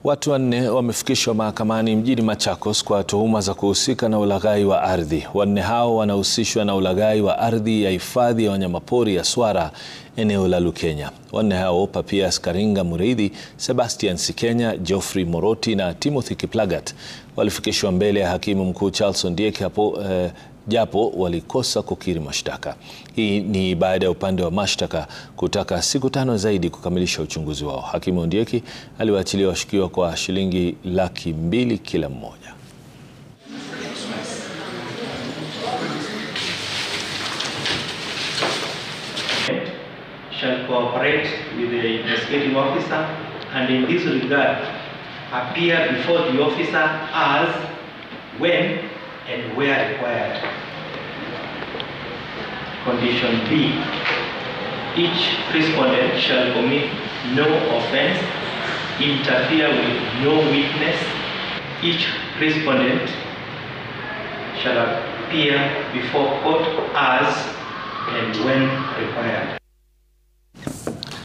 Watu wanne wamefikishwa mahakamani mjini Machakos kwa tuhuma za kuhusika na ulaghai wa ardhi. Wanne hao wanahusishwa na ulaghai wa ardhi ya hifadhi ya wanyamapori ya Swara eneo la Lukenya. Wanne hao Papias Karinga Mureithi, Sebastian Sikenya, Geoffrey Moroti na Timothy Kiplagat walifikishwa mbele ya hakimu mkuu Charles Ondiek hapo eh, japo walikosa kukiri mashtaka. Hii ni baada ya upande wa mashtaka kutaka siku tano zaidi kukamilisha uchunguzi wao. Hakimu Ondieki aliwaachilia washukiwa kwa shilingi laki mbili kila mmoja. shall cooperate with the investigating officer and in this regard appear before the officer as, when and where required. Condition B, each respondent shall commit no offense, interfere with no witness, each respondent shall appear before court as and when required.